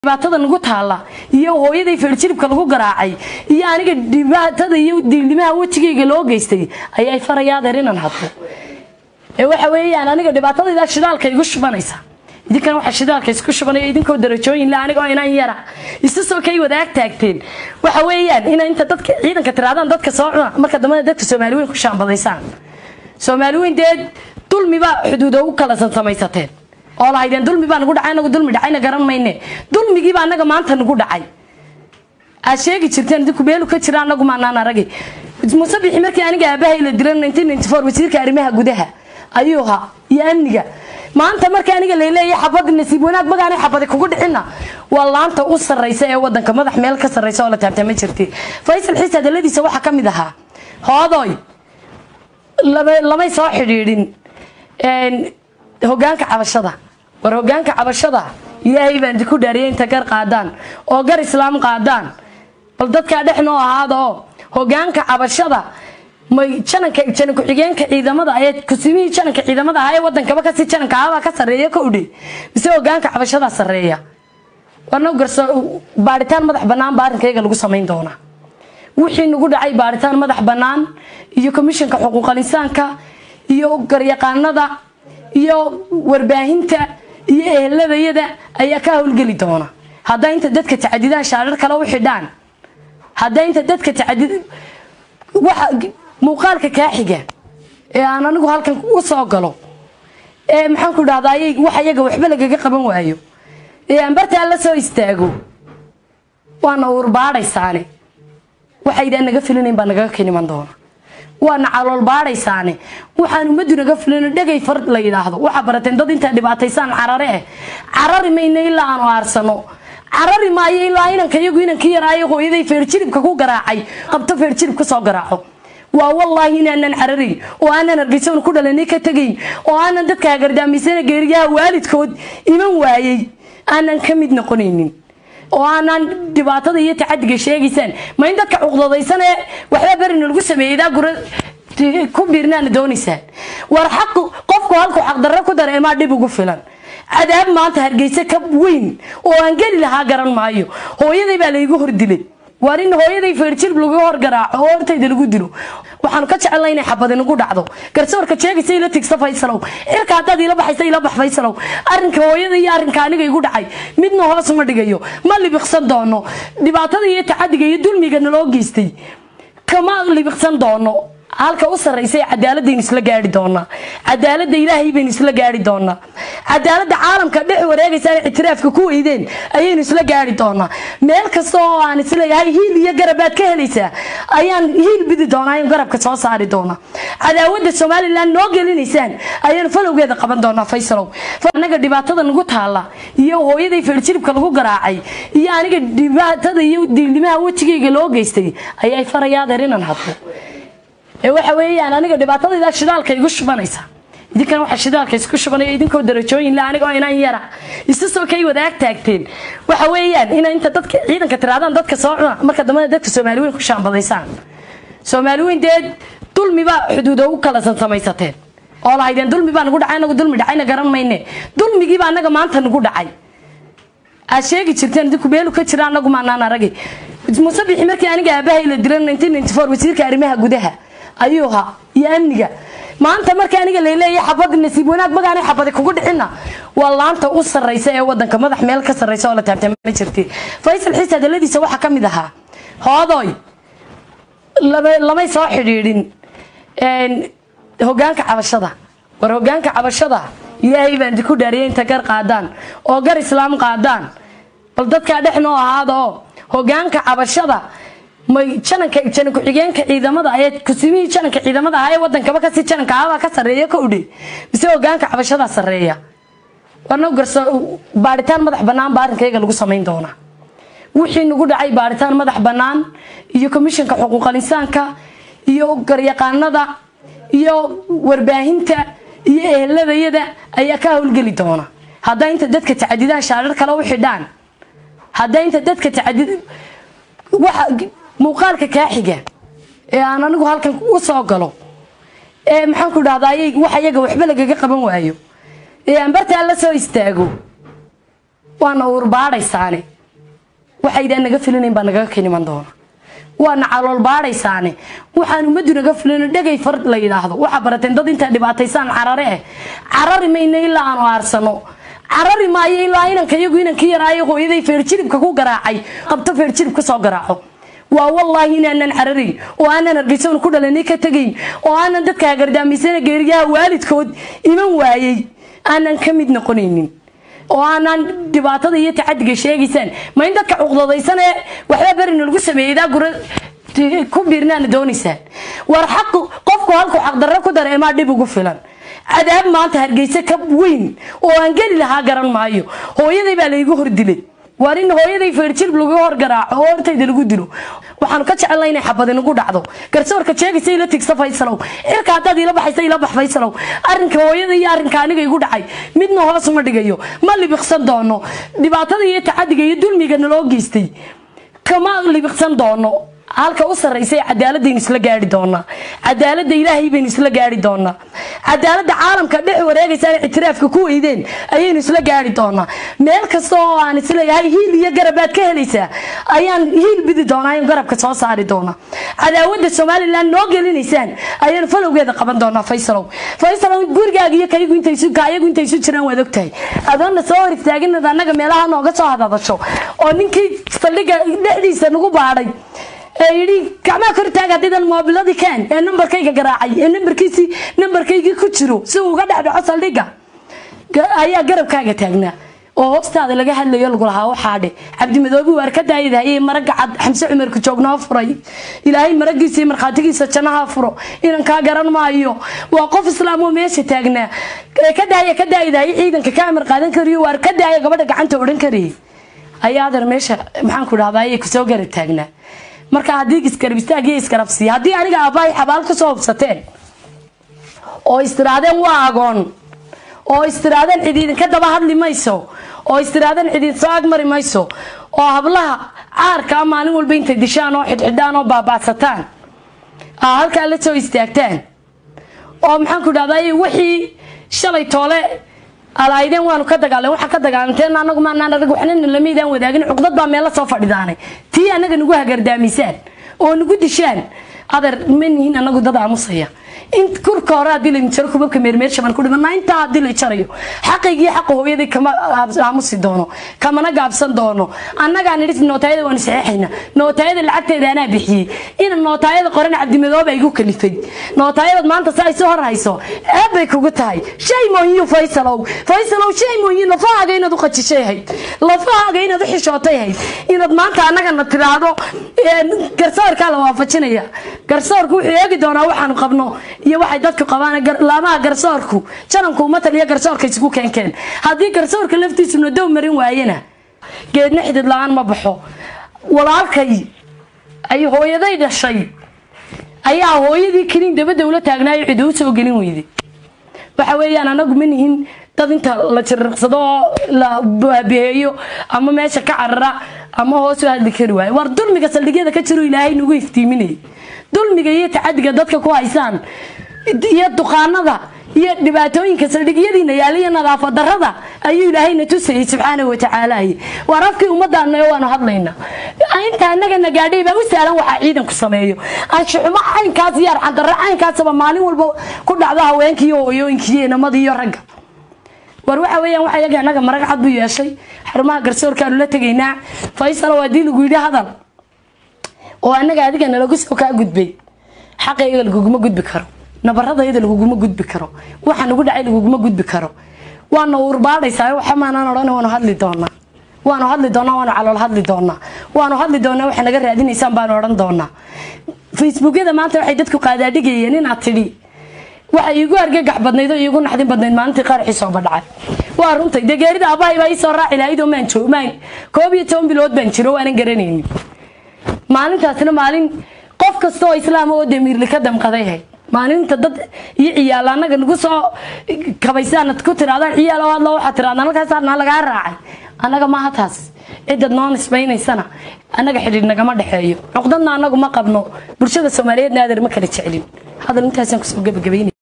dhibaatada nagu taala iyo hooyaday feerjiribka lagu garaacay iyo aniga dhibaatada iyo diilnimaha wejigayga loo geystay ayay farayaadeer inaan hadlo ee waxa weeyaan aniga dhibaatadaydaa shidaalka igu shubanaysa idinkan waxa shidaalka isku shubanaya idinkoo darajooyin le anigoo inan yara isu soo kay wadaag taagteen waxa weeyaan ina inta dadka ciidanka tiraadaan dadka soo cuna marka dambena dadka soomaali weyn ku shaambadaysaan soomaali weyn dee dulmibaa xuduudo u kala samaysateen oo lahaydeen dulmi baa nagu dhacay anagu dulmi dhacayna garan mayne dulmigiiba anaga maanta nagu dhacay aad sheegi jirteen idinku meelu ka jira anagu maanaan aragay musabixi markii aniga aabahay la dilan wasiirka arrimaha gudaha ayuu ahaa iyo amniga maanta marka aniga laleeyahay xabadi nasiib wanaag magaanay xabadi kugu dhicina waa laanta u sarraysa ee wadanka madax meel ka sarraysa oo la taabta ma jirti faysal xiis hadaladiisa waxaa ka mid ahaa hoodoy lamay soo xidhiidhin hogaanka cabashada war hogaanka cabashada ilaahay baan idinku dhaariyay inta gar qaadaan oo gar islaam qaadaan bal dadkaa dhex noo ahaada oo hogaanka cabashada may jananka janan ku-xigeenka ciidamada ayee kusimihii jananka ciidamada ahaa ee wadankaba kasi jananka ahabaa ka sarreeya ka udhe mise hogaanka cabashadaa sarreeya warna garso baadhitaan madax bannaan baa arrinkayga lagu samayn doonaa wixii nagu dhacay baadhitaan madax bannaan iyo komishanka xuquuqal insaanka iyo garyaqaanada iyo warbaahinta iyo eheladayada ayaa ka howlgeli doona haddaa inta dadka tacadidaan shaarar kale u xidhaan haddaa inta dadka tacadid waxa muuqaalka kaa xiga ee aan anigu halkan u soo galo ee maxaan ku dhahdaa wax iyaga waxba lagaga qaban waayo ee aan bartaa la soo istaago waana uurbaadhaysaane waxaydaan naga filinayn baa nagaga keniman doona waana calool baadhaysaane waxaan ummaddu naga filino dhegay far la yidhaahdo waxaa barateen dad intaa dhibaataysaan carare eh carari mayna ilaa aanu aarsano carari maayo ilaa inanka iyagu inankii yaraayo hooyaday feerjiribka ku garaacay qabto feerjirib ka soo garaaco waa wallaahi inaanan cararin oo aanan hargeysan ku dhalanay ka tegayn oo aanan dadka hagardaamisana geeriyaha waalidkood iman waayey aanan ka mid noqonaynin oo aanaan dhibaatada iyo tacadiga sheegaysaan ma in dadka cuqdadaysan ee waxba berina lagu sameeyeydaa gura ku biirnaana doonaysaan war xaq qofku halkuu xaqdarre ku dareemaa dhib ugu filan cadaab maanta hargeysa ka weyn oo aan geli lahaa garan maayo hooyaday baa laygu hordilay waar in hooyaday feerjirb lagu horgaraaco oo hortayda lagu dilo waxaanu ka jecelnay inay xabadi nagu dhacdo garsoorka sheegaysa ila tigsa faysalow cirka haddaad ila baxaysa ila bax faysalow arrinka hooyada iyo arrinka aniga igu dhacay midna hoos ma dhigayo ma libiqsan doono dhibaatada iyo tacadiga iyo dulmiga naloo geystay kama libiqsan doono halka u sarraysa cadaaladaynu isla gaari doonaa cadaalada ilaahay baynu isla gaari doonaa cadaalada caalamka dhex wareegaysaan ictiraafka ku weydeen ayaynu isla gaari doonaa meel kasta oo aan isleeyahay hiil iyo garabaad ka helaysaa ayaan hiil bidi doonaa ayaan garabka soo saari doonaa cadaawada somalilan noo gelinaysaan ayaanu falowgeeda qaban doonaa faysalow anaga dhibaatada nagu taala iyo hooyaday feerjiribka lagu garaacay iyo aniga dhibaatada iyo diilnimaha wejigayga loo geystay ayay farayaadeer inaan hadlo ee waxa weeyaan aniga dhibaatadaydaa shidaalka igu shubanaysa idinkan waxa shidaalka isku shubanaya idinkoo darajooyin le anigoo inan yara isu soo kay wadaag taagteen waxa weeyaan ina inta dadka ciidanka tiraadaan dadka soo cuna marka dambena dadka soomaali weyn ku shaambadaysaan soomaali weyn dee dulmibaa xuduudo u kala samaysateen oo lahaydeen dulmi baa nagu dhacay anagu dulmi dhacayna garan mayne dulmigiiba anaga maanta nagu dhacay aad sheegi jirteen idinku meelu ka jira anagu maanaan aragay musabixi markii aniga aabahay la dilan wasiirka arrimaha gudaha ayuu ahaa iyo amniga maanta marka aniga laleeyahay xabadi nasiib wanaag magaanay xabadi kugu dhicina waa laanta u sarraysa ee wadanka madax meel ka sarraysa oo la taabta ma jirti faysal xiis hadaladiisa waxaa ka mid ahaa hoodoy lamay soo xidhiidhin hogaanka cabashada war hogaanka cabashada ilaahay baan idinku dhaariyay inta gar qaadaan oo gar islaam qaadaan bal dadkaa dhex noo ahaada oo hogaanka cabashada may jananka janan ku-xigeenka ciidamada ayee kusimihii jananka ciidamada ahaa ee wadankaba kasi jananka ahabaa ka sarreeya ka udhe mise hogaanka cabashadaa sarreeya warna garso baadhitaan madax bannaan baa arrinkayga lagu samayn doonaa wixii nagu dhacay baadhitaan madax bannaan iyo komishanka xuquuqal insaanka iyo garyaqaanada iyo warbaahinta iyo eheladayada ayaa ka howlgeli doona haddaa inta dadka tacadidaan shaarar kale u xidhaan haddaa inta dadka tacadid waxa muuqaalka kaa xiga ee aan anigu halkan u soo galo ee maxaan ku dhahdaa wax iyaga waxba lagaga qaban waayo ee aan bartaa la soo istaago waana uurbaadhaysaane waxaydaan naga filinayn baa nagaga keniman doona waana calool baadhaysaane waxaan ummaddu naga filino dhegay far la yidhaahdo waxaa barateen dad intaa dhibaataysaan carare eh carari mayna ilaa aanu aarsano carari maayo ilaa inanka iyagu inankii yaraayo hooyaday feerjiribka ku garaacay qabto feerjirib ka soo garaaco waa wallaahi inaanan cararayn oo aanan hargeysoon ku dhalanay ka tegayn oo aanan dadka hagardaamaysana geeriyaha waalidkood iman waayey aanan ka mid noqonaynin oo aanaan dhibaatada iyo tacadiga sheegaysaan ma in dadka cuqdadaysan ee waxba berina lagu sameeyey daa gura ku biirnaana doonaysaan war xaq qofku halku xaqdarro ku dareemaa dhib ugu filan cadaab maanta hargeysa ka weyn oo aan geli lahaa garan maayo hooyaday baa laygu hordilay waar in hooyaday feerjirb lagu horgaraaco oo hortayda lagu dilo waxaanu ka jecelna inay xabad inagu dhacdo garsoorka sheegaysa ila tigsa faysalow cirka haddaad ila baxaysa ila bax faysalow arrinka hooyada iyo arrinka aniga igu dhacay midna hoos ma dhigayo ma libiqsan doono dhibaatada iyo tacadiga iyo dulmiga naloo geystay kama libiqsan doono halka u sarraysa ee cadaaladaynu isla gaari doonaa cadaaladda ilaahay baynu isla gaari doonaa cadaaladda caalamka dhex wareegaysaan ictiraafka ku weydeen ayaynu isla gaari doonaa meel kasta oo aan isleeyahay hiil iyo garabaad ka helaysaa ayaan hiil bidi doonaa ayaan garabka soo saari doonaa cadaawadda somalilan noo gelinaysaan ayaanu falowgeeda qaban doonaa faysalow faysalow gurigaaga iyo kaygu intaysu kaayagu intaysu jiraan waad ogtahay adoonna soo hor istaaginad annaga meelaha nooga soo hadadasho oo ninkii saldhigga dhexdiisa nagu baadhay ee yidhi gacmaha kor taag haddiidan moobiladii keen ee nambarkayga garaacay ee nambarkiisii nambarkaygii ku jiro si uu uga dhex dhaco saldhigga ayaa garabkaaga taagnaa oo hoostaada laga hadlayo lagu lahaa waxaa dhe cabdimadoobi waar ka daayadahayey maraga cad xamse cumarka joognoo furay ilaahay maragiisa iyo markhaatigiisa jannaha furo inan kaa garan maayo waa qof islaam oo meesha taagnaa ka daaya ka daayadahayey ciidanka ka amar qaadan kariyo waar ka daaya gabadha gacanta odhan karayay ayaa adeer meesha maxaan ku dhahdaa ayay kusoo garab taagnaa marka haddii isgarab istaag iyo isgarabsiiya haddii aniga aabbahay xabaal ka soo hubsateen oo istiraadeen waa agoon oo istiraadeen cid idinka daba hadli mayso oo istiraadeen cid idin soo agmari mayso oo hablaha caarkaa maalin walba intay dishaan oo xidhxidhaan oo baabaasataan aa halkaa la soo istaagtaan oo maxaan ku dhahdaa wixii shalay toole alaydeen waanu ka dagaaleen waxaa ka dagaalanteen anagu maanaan arag waxnana lamaydaan wadaagin cuqdad baa meella soo fadhidaanay tii anaga nagu hagardaamisaan oo nagu dishaan adeer ma nihin anagu dad aamusaya in kurka hore haddii laydin jaro kubabka meermeersha baan ku dhimanaa intaa haddii la jarayo xaqaygii xaqa hooyadii kama aamusi doono kamana gaabsan doono annagaa nidhi nootaayada waanu saxeexayna nootaayada lacagteeda anaa bixiyey ina nootaayada qoran cabdimadooba igu kalifay nootaayadad maanta sa ay soo hor hayso ceeb bay kugu tahay shay mooyiyo faysalow faysalow shay mooyin lafahaaga inaad u qajishay hayd lafahaaga inaad u xishootay hayd inaad maanta annagana tiraahdo garsoorkaa la waafajinaya garsoorku wuxuu eegi doonaa waxaanu qabno iyo waxay dadku qabaan laamaha garsoorku jananku umatal iyo garsoorka isugu keenkeen haddii garsoorka laftiisu nadow marin waayena geedna xidid la-aan ma baxo walaalkay ay hooyaday dhashay ayaa hooyadii keliin dabadda ula taagnaayo cid uu soo gelin weyday waxa weeyaan anagu ma nihin dad inta la jiriqsado oo la baabiheeyo ama meesha ka carara ama hoos u hadli kari waayo war dulmiga saldhigyada ka jiro ilaahay nagu iftiiminayay dulmiga iyo tacadiga dadka ku haysaan iyo duqaanada iyo dhibaatooyinka saldhigyadiina yaaliyo nadaafad darada ayuu ilaahayna tusayay subxaana watacaala waar afkii ummaddaana waanu hadlaynaa inta anagana gaadhay baa u sahlan waxaa ciidanku sameeyo anshuxumo caynkaas iyo arxandarro caynkaasaba maalin walba ku dhacdo haweenkii iyo hooyooyinkii iyo inamadii iyo ragga war waxa weeyaan waxa yaga annaga marag cad buu yeeshay xarumaha garsoorkaanu la tegaynaa faysal waa dii lagu yidhi hadal oo annaga adigana lagu soo kaa gudbay xaqayga laguguma gudbi karo nabaradayada laguguma gudbi karo waxa nagu dhacay laguguma gudbi karo waana uurbaadhaysaa waxa maanaan odhan waanu hadli doonaa waanu hadli doonaa waanu calool hadli doonaa waanu hadli doonaa waxa naga raadinaysaan baanu odhan doonaa facebookyada maanta waxay dadku qaadaadhigayeen inaad tidhi waxa iigu argagax badnayd oo iigu naxdin badnayd maalintii qaraxii soo badhacay waa runtay dee geerida aabbahay baa ii soo raaci lahayd oo maan joog maan koob iyo toban bilood baan jiro waanan garanaynin maalintaasna maalin qof kasta oo islaama oo damiirli ka damqaday ahayd maalinta dad iyo ciyaal annaga nagu soo kabaysaanad ku tiraadaan ciyaal oo hadlo waxaad tiraadaan halkaasaana lagaa raacay annaga maaha taas ciddad noo nisbaynaysana annaga xidhiidh nagama dhexeeyo cuqdadna annagu ma qabno bulshada soomaaliyeedna adeer ma kala jecelin hadal intaasaan kusoo gebagabaynay